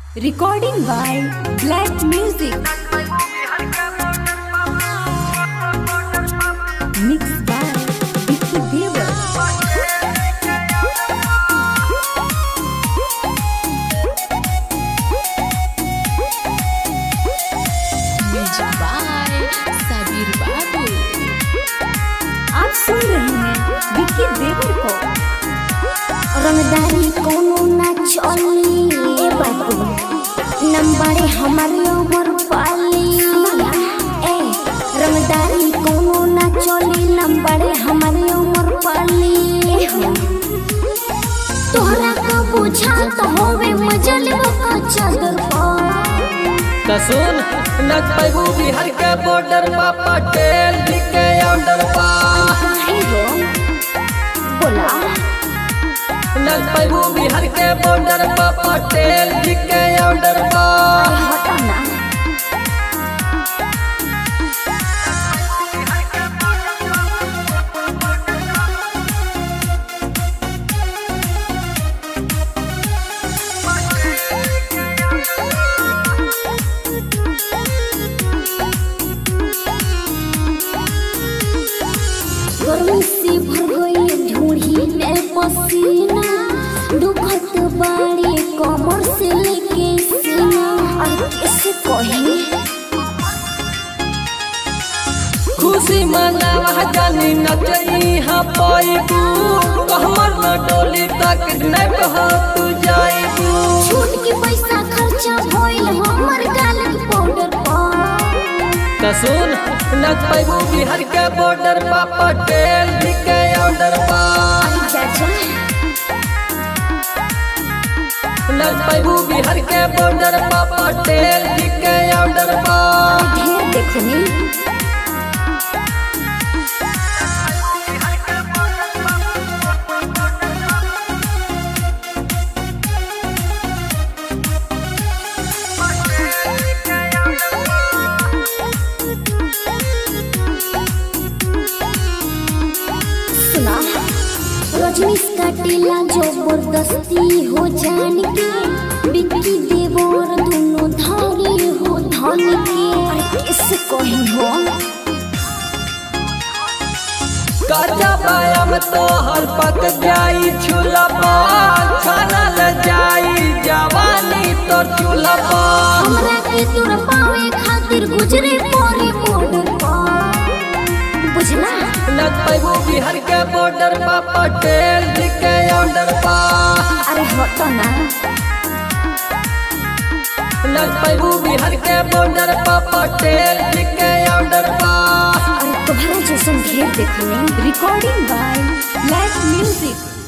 Recording by Black Music. Mixed by Vicky Dewa. Music by Sabir Babu आप सुन रहे हैं विक्की देवर को रंगदारी कोनो ना चली ए बाबू नंबरे हमारे ओवर पाली ए रंगदारी कोनो ना चली नंबरे हमारे ओवर पाली ए हो तोहरा का बुझा तो होवे मजल का चादर पर कसून न पैबू बिहार के बॉर्डर पा पटेल जी के ऑर्डर पा काहे हो बोला न पैबू बिहार के बॉर्डर पा पटेल जी के ऑर्डर पा हटा ना गर्मी से भर गई ढूंढी में पसीना दुखत बाड़ी कमर से लेके सीना और कैसे कही खुशी मनावा जानी नचई हाँ पैबू हमर न डोली तक न कहो तू जाइबू छूट के पैसा खर्चा भइल हमर गाल के पाउडर पर कसून न पैबू बिहार के बॉर्डर पा पटेल जी के ऑर्डर पा चाचा न पैबू बिहार के बॉर्डर पा पटेल जी के ऑर्डर पा ढेर देखनी सुना रजनीश काटेला जबरदस्ती हो जान के बिक्की देवर दोनों धागे हो धन के अरे कैसे कही हो काचा बायाम तो हर पक जाई छुलपा खाना ल जाई जवानी तो चूल्हा हमरा के तोर पावे खातिर गुजरे पड़ी बॉर्डर पर बुझला न पैबू बिहार के बॉर्डर पा पटेल जी के ऑर्डर पा अरे हट ना न पैबू बिहार के बॉर्डर पा पटेल जी के ऑर्डर पा अरे तुम्हारा जैसन ढेर देखनी Recording by Black Music.